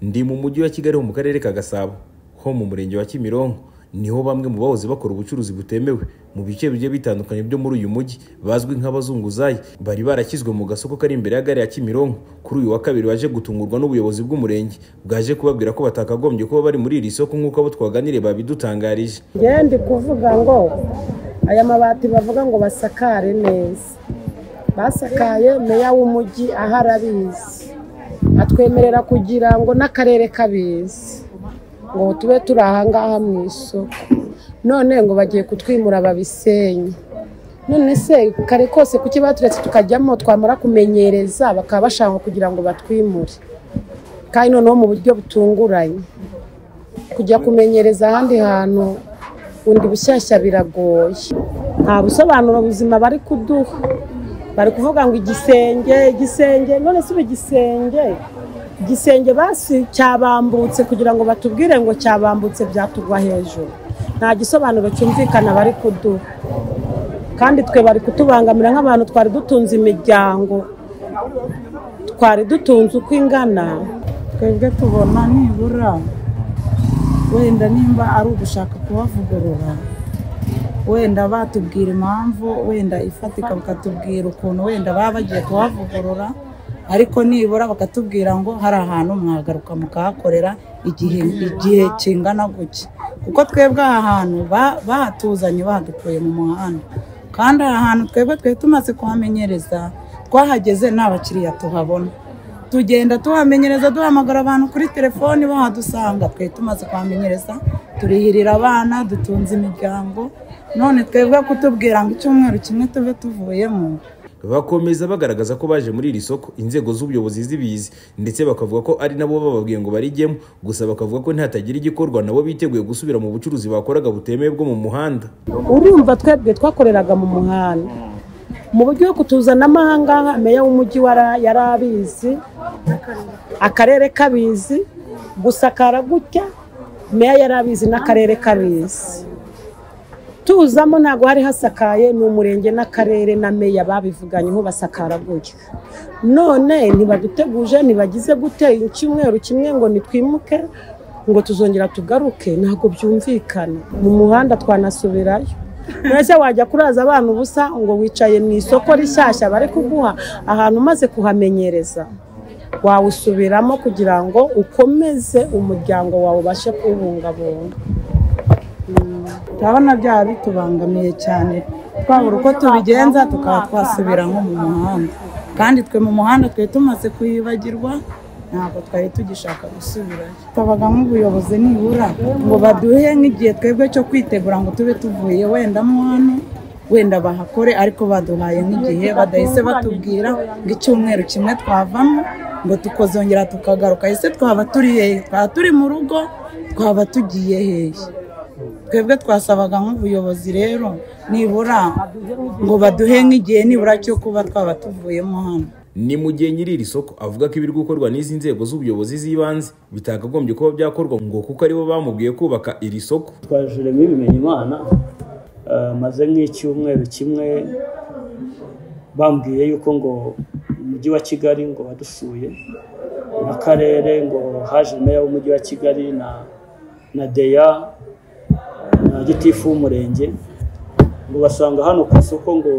ndi mu mujyi wa kigali ho mu karere ka gasabo ho mu murenge wa kimironko niho bamwe mu bahoze bakora ubucuruzi butemewe mu bice bigiye bitandukanye byo muri uyu mujyi bazwi nk'abazunguzayi bari barakizwe mu gasoko kari imbere ya gare ya kimironko kuri uyu wa kabiri baje gutungurwa n'ubuyobozi bw'umurenge bwaje kubabwira ko batakagombye kuba bari muri iri soko nk'uko abo twaganire babidutangarije njyewe ndi kuvuga ngo aya mabati bavuga ngo basakare neza basakaye meya w'umujyi aho arabizi atwemerera kugira ngo n'akarere kabizi ngo tube turi ahangaha mu isoko none ngo bagiye kutwimura babisenye none se kare kose kuki baturetse tukajyamo twamara kumenyereza bakaba bashaka kugira ngo batwimure kandi noneho mu buryo butunguranye kujya kumenyereza ahandi hantu bundi bushyashya biragoye nta busobanuro buzima bari kuduha bari kuvuga ngo igisenge igisenge none si igisenge igisenge basi cyabambutse kugira ngo batubwire ngo cyabambutse byatugwa hejuru nta gisobanuro cyumvikana bari kuduha kandi twe bari kutubangamira nk'abantu twari dutunze imiryango twari dutunze uko ingana twebwe tubona nibura wenda nimba ari ugushaka kubavugurura wenda batubwira impamvu wenda ifatika bakatubwira ukuntu wenda baba bagiye kuhavugurura ariko nibura bakatubwira ngo hari ahantu mwagaruka mukahakorera igihe igihe kingana gutya kuko twebwe aha hantu ba- bahatuzanye bahadukuye mu muhanda kandi aha hantu twebwe twari tumaze kuhamenyereza twahageze nta bakiriya tuhabona tugenda tuhamenyereza duhamagara abantu kuri telefoni bahadusanga twe tumaze kuhamenyereza turihirira abana dutunze imiryango none twebwe kutubwira ngo icyumweru kimwe tube tuvuyemo bakomeza bagaragaza ko baje muri iri soko inzego z'ubuyobozi zibizi ndetse bakavuga ko ari nabo bababwiye ngo barijyemo gusa bakavuga ko ntihatagira igikorwa nabo biteguye gusubira mu bucuruzi bakoraga butemewe bwo mu muhanda urumva twebwe twakoreraga mu muhanda mu buryo bwo kutuzanamo ahangaha meya w'umujyi wara- yari abizi akarere kabizi gusakara gutya meya yari abizi n'akarere kabizi tuzamo ntabwo hari hasakaye ni umurenge n'akarere na meya babivuganyeho basakara gutya none ntibaduteguje ntibagize gute icyumweru kimwe ngo nitwimuke ngo tuzongera tugaruke ntabwo byumvikana mu muhanda twanasubirayo mbese wajya kuraza abana ubusa ngo wicaye mu isoko rishyashya bari kuguha ahantu umaze kuhamenyereza wawusubiramo kugira ngo ukomeze umuryango wawe ubashe kuwubungabunga turabona byaba bitubangamiye cyane twabura uko tubigenza tukaba twasubira nko mu muhanda kandi twe mu muhanda twari tumaze kuyibagirwa ntabwo twari tugishaka gusubirayo tubaga nk'ubuyobozi nibura ngo baduhe nk'igihe twebwe cyo kwitegura ngo tube tuvuye wenda mo hano wenda bahakore ariko baduhaye nk'igihe badahise batubwira ngo icyumweru kimwe twavamo ngo tukazongera tukagaruka ese twaba turi hehe twaba turi mu rugo twaba tugiye hehe twebwe twasabaga nk'ubuyobozi rero nibura ngo baduhe nk'igihe nibura cyo kuba twaba tuvuyemo hano ni mu gihe nyiri iri soko avuga ko ibiri gukorwa n'izi nzego z'ubuyobozi z'ibanze bitakagombye kuba byakorwa ngo kuko aribo bamubwiye kubaka iri soko twajuremo ibimenye imana eh, maze nk'icyumweru kimwe bambwiye yuko ngo umujyi wa kigali ngo wadusuye n'akarere ngo haje meya w'umujyi wa kigali na na deya na gitifu w'umurenge ngo basanga hano ku isoko ngo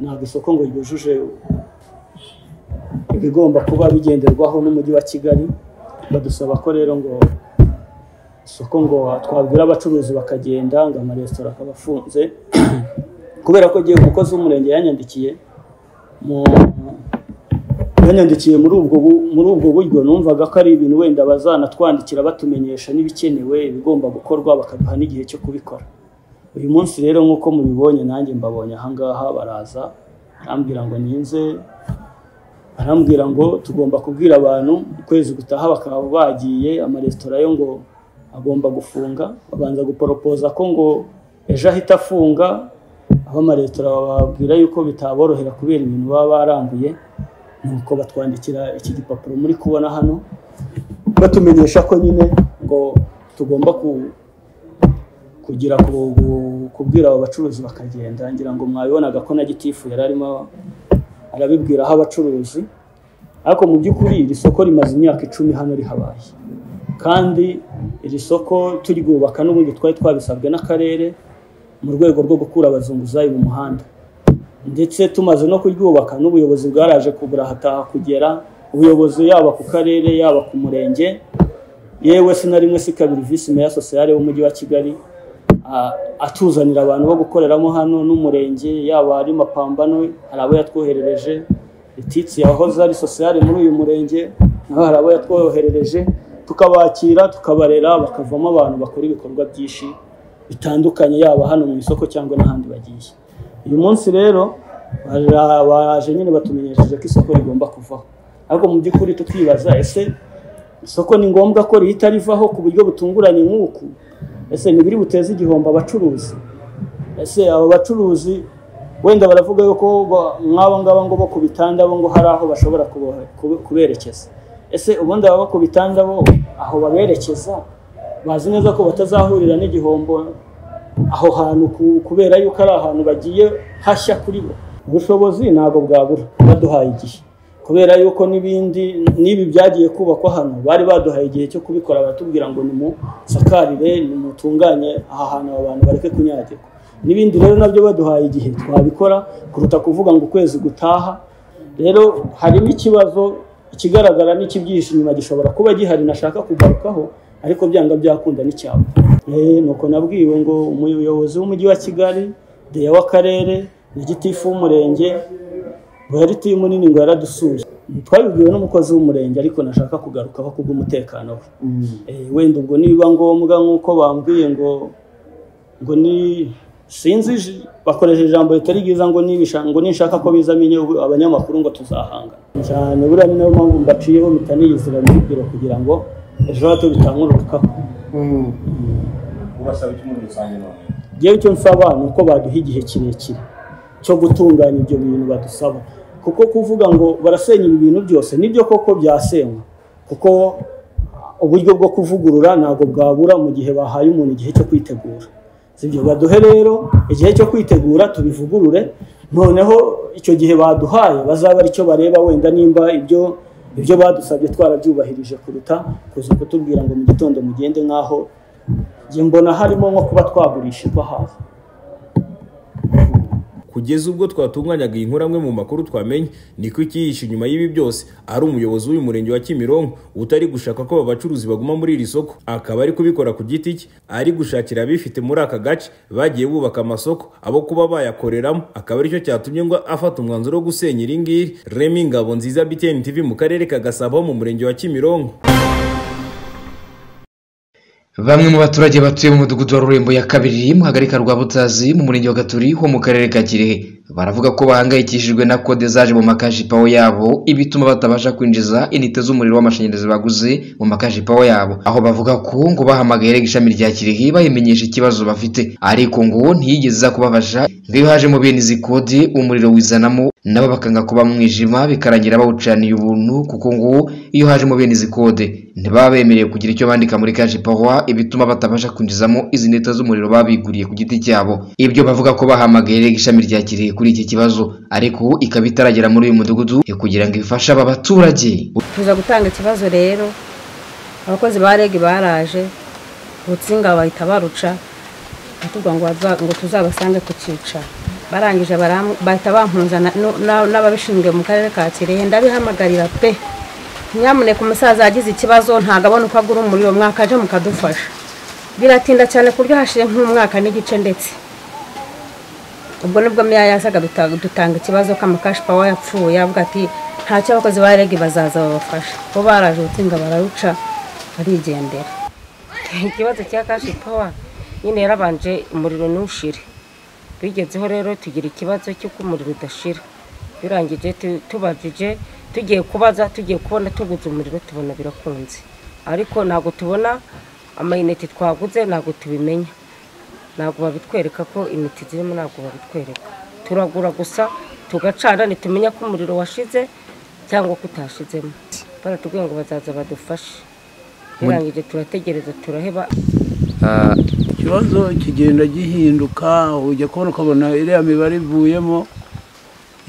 ntabwo isoko ngo ryujuje ibigomba kuba bigenderwaho n'umujyi wa kigali badusaba ko rero ngo isoko ngo twabwira abacuruzi bakagenda ngo amaresitora akaba afunze kubera ko igihe umukozi w'umurenge yanyandikiye mu- yanyandikiye muri ubwo bu- muri ubwo buryo numvaga ko ari ibintu wenda bazanatwandikira batumenyesha n'ibikenewe ibigomba gukorwa bakaduha n'igihe cyo kubikora uyu munsi rero nk'uko mubibonye nanjye mbabonye ahangaha baraza arambwira ngo ninze arambwira ngo tugomba kubwira abantu ukwezi gutaha bakaba bagiye amaresitora yo ngo agomba gufunga babanza guporopoza ko ngo ejo ahita afunga aho amaresitora bababwira yuko bitaborohera kubera ibintu baba barambuye nuko batwandikira iki gipapuro muri kubona hano batumenyesha ko nyine ngo tugomba ku- kugira ku- ku- kubwira abo bacuruzi bakagenda ngira ngo mwabibonaga ko na gitifu yari arimo arabibwiraho abacuruzi ariko mu by'ukuri iri soko rimaze imyaka icumi hano rihabaye kandi iri soko turibwubaka n'ubundi twari twabisabwe n'akarere mu rwego rwo gukura abazunguzayi mu muhanda ndetse tumaze no kuryubaka n'ubuyobozi bwaraje kuburahataha kugera ubuyobozi yaba ku karere yaba ku murenge yewe si na rimwe si kabiri visi meya sosiyale w'umujyi wa kigali a- atuzanira abantu bo gukoreramo hano n'umurenge yaba ari mapambano hari abo yatwoherereje lititsi yahoze ari sosiyale muri uyu murenge naho hari abo yatwoherereje tukabakira tukabarera bakavamo abantu bakora ibikorwa byinshi bitandukanye yaba hano mu isoko cyangwa n'ahandi bagiye uyu munsi rero bara- baje nyine batumenyesheje ko isoko rigomba kuvaho ariko mu by'ukuri tukibaza ese isoko ni ngombwa ko rihita rivaho ku buryo butunguranye nk'uku ese ntibiri buteze igihombo abacuruzi ese abo bacuruzi wenda baravuga yuko ba- nk'aba ngaba ngo bo ku bitanda bo ngo hari aho bashobora kubo- kube- kuberekeza ese ubundi aba bo ku bitanda bo aho baberekeza bazi neza ko batazahurira n'igihombo aho hantu ku- kubera yuko ari ahantu bagiye hashya kuri bo ubushobozi ntabwo bwabura baduhaye igihe kubera yuko n'ibindi n'ibi byagiye kubakwa hano bari baduhaye igihe cyo kubikora baratubwira ngo nimusakarire nimutunganye aha hantu aba bantu bareke kunyagirwa n'ibindi rero nabyo baduhaye igihe twabikora kuruta kuvuga ngo ukwezi gutaha rero harimo ikibazo ikigaragara n'icyibyihishe inyuma gishobora kuba gihari nashaka kugarukaho ariko byanga byakunda n'icyapa Eh, nuko nabwiwe ngo umuyobozi w'umujyi wa kigali deya w'akarere na gitifu w'umurenge bari timu nini ngo yaradusuye twabibwiwe n'umukozi w'umurenge ariko nashaka kugarukaho kubw'umutekano we Eh, wenda ubwo nibiba ngombwa nk'uko bambwiye ngo ngo ni sinzi ij- bakoresheje ijambo ritari ryiza ngo nibisha ngo ninshaka ko bizamenye ubu abanyamakuru ngo tuzahanga cyane buriya ni nayo mpamvu mbaciyeho mpita niyizira muri biro kugira ngo ejo hato bitankururukaho ubasaba iki muri rusange none ngewe icyo nsaba ni uko baduha igihe kirekire cyo gutunganya ibyo bintu badusaba kuko kuvuga ngo barasenya ibi bintu byose nibyo koko byasenywa kuko uburyo bwo kuvugurura ntabwo bwabura mu gihe bahaye umuntu igihe cyo kwitegura sibyo baduhe rero igihe cyo kwitegura tubivugurure noneho icyo gihe baduhaye bazaba ari cyo bareba wenda nimba ibyo ibyo badusabye twarabyubahirije kuruta kuza kutubwira ngo mu gitondo mugende nk'aho njye mbona harimo nko kuba twagurisha ibyo hafi kugeza ubwo twatunganyaga iyi nkuru amwe mu makuru twamenye niko ikihishe inyuma y'ibi byose ari umuyobozi w'uyu murenge wa kimironko utari gushaka ko aba bacuruzi baguma muri iri soko akaba ari kubikora ku giti cye ari gushakira abifite muri aka gace bagiye bubaka amasoko abo kuba bayakoreramo akaba aricyo cyatumye ngo afata umwanzuro wo gusenya iri ngiri remi ngabo nziza btn tv mu karere ka gasabo ho mu murenge wa kimironko Bamwe mu baturage batuye mu mudugudu wa Rurembo ya kabiri mu hagarika rwa Butazi mu murenge wa Gaturi ho mu karere ka Kirehe baravuga ko bahangayikishijwe na kode zaje mu makashi pawo yabo ibituma batabasha kwinjiza inite z'umuriro w'amashanyarazi baguze mu makashi pawo yabo aho bavuga ko ngo bahamagaye REG ishami rya Kirehe bayimenyesha ikibazo bafite ariko ngo ntiyigeze iza kubafasha ngo iyo haje mu bene izi kode umuriro wizanamo nabo bakanga kuba mwijima bikarangira bawucaniye ubuntu kuko ngo iyo haje mu bene izi kode ntibaba bemerewe kugira icyo bandika muri kashi pawa ibituma batabasha kwinjizamo izi neta z'umuriro babiguriye ku giti cyabo ibyo bavuga ko bahamagaye REG ishami rya Kirehe kuri iki kibazo ariko ubu ikaba itaragera muri uyu mudugudu kugira ngo ifashe aba baturage tuza gutanga ikibazo rero abakozi ba rege baraje urutsinga bahita baruca batubwira ngo baza- ngo tuzabasange ku cyicaro barangije baram- bahita bampuza na- no- na- n'ababishinzwe mu karere ka kirehe ndabihamagarira pe nyamuneka umusaza yagize ikibazo ntabwo abona uko agura umuriro mwakaje mukadufasha biratinda cyane ku buryo hashire nk'umwaka n'igice ndetse ubwo nibwo meya yasaga duta- dutanga ikibazo ko amakashi pawa yapfuye avuga ati ntacyo abakozi ba rege bazaza babafasha bo baraje ubutsinga bararuca barigendera ikibazo cya kashi pawa nyine yarabanje umuriro ntushire bigezeho rero tugira ikibazo cy'uko umuriro udashira birangije tu- tubajije tugiye kubaza tugiye kubona tuguze umuriro tubona birakunze ariko ntabwo tubona amayinite twaguze ntabwo tubimenya ntabwo babitwereka ko imiti zirimo ntabwo babitwereka turagura gusa tugacana ntitumenya ko umuriro washize cyangwa ko utashizemo baratubwiye ngo bazaza badufashe birangije turategereza turaheba ikibazo kigenda gihinduka ujya kubona ukabona iriya mibare ivuyemo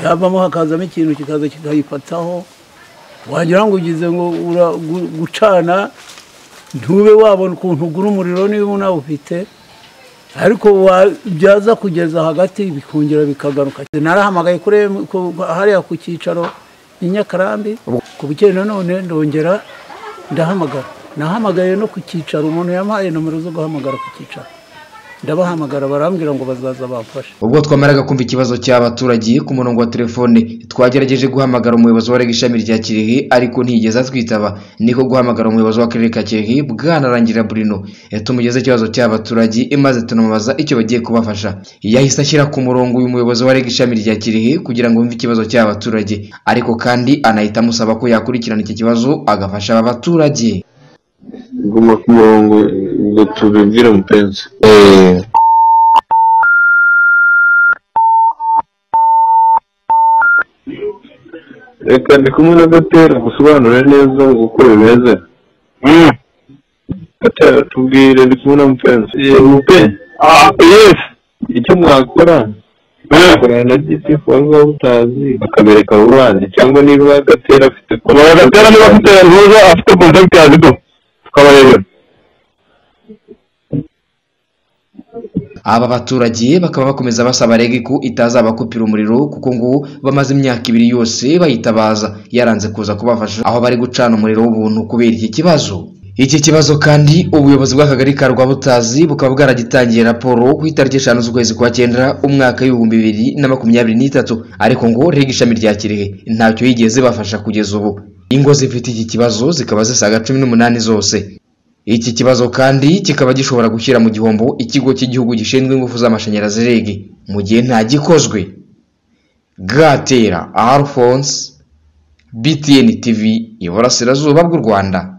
yavamo hakazamo ikintu kikaza kikayifataho wagira ngo ugize ngo ura- gu- gucana ntube wabona ukuntu ugura umuriro niba unawufite ariko wa- byaza kugeza hagati bikongera bikagaruka narahamagaye kuri M- ku- hariya ku cyicaro i nyakarambi ku bukeye nanone ndongera ndahamagara nahamagaye no ku cyicaro umuntu yampaye nomero zo guhamagara ku cyicaro ndabahamagara barambwira ngo bazaza bamfashe ubwo twamaraga kumva ikibazo cy'abaturage ku murongo wa telefone twagerageje guhamagara umuyobozi wa REG ishami rya kirehe ariko ntiyigeze atwitaba niko guhamagara umuyobozi w'akarere ka kirehe bwanarangira burino tumugeze ikibazo cy'abaturage maze tunamubaza icyo bagiye kubafasha yahise ashyira ku murongo uyu muyobozi wa REG ishami rya kirehe kugira ngo yumve ikibazo cy'abaturage ariko kandi anahita amusaba ko yakurikirana iki kibazo agafasha aba baturage guma ku murongo ngo tubibwire mupenzi Eh, reka ndi kumwe na gatera gusobanure neza ngo uko bimeze gatera tubwire ndi kumwe na mupenzi Eh, mupenzi yes icyo mwakora mwakorana na gitifu waba utazi bakabereka rubande cyangwa niba gatera afite gatera niba afite ntuza afite kontakiti yazigo tukabareba aba baturage bakaba bakomeza basaba rege ko itazabakupira umuriro kuko ngo bamaze imyaka ibiri yose bayitabaza yaranze kuza kubafasha aho bari gucana umuriro w'ubuntu kubera iki kibazo iki kibazo kandi ubuyobozi bw'akagari ka rwabutazi bukaba bwaragitangiye raporo ku itariki eshanu z'ukwezi kwa cyenda umwaka w'ibihumbi bibiri na makumyabiri n'itatu ariko ngo rege ishami rya kirehe ntacyo yigeze bafasha kugeza ubu ingo zifite iki kibazo zikaba zisaga cumi n'umunani zose iki kibazo kandi kikaba gishobora gushyira mu gihombo ikigo cy'igihugu gishinzwe ingufu z'amashanyarazi REG mu gihe nta gikozwe gatera alphonse btn tv iburasirazuba bw'u rwanda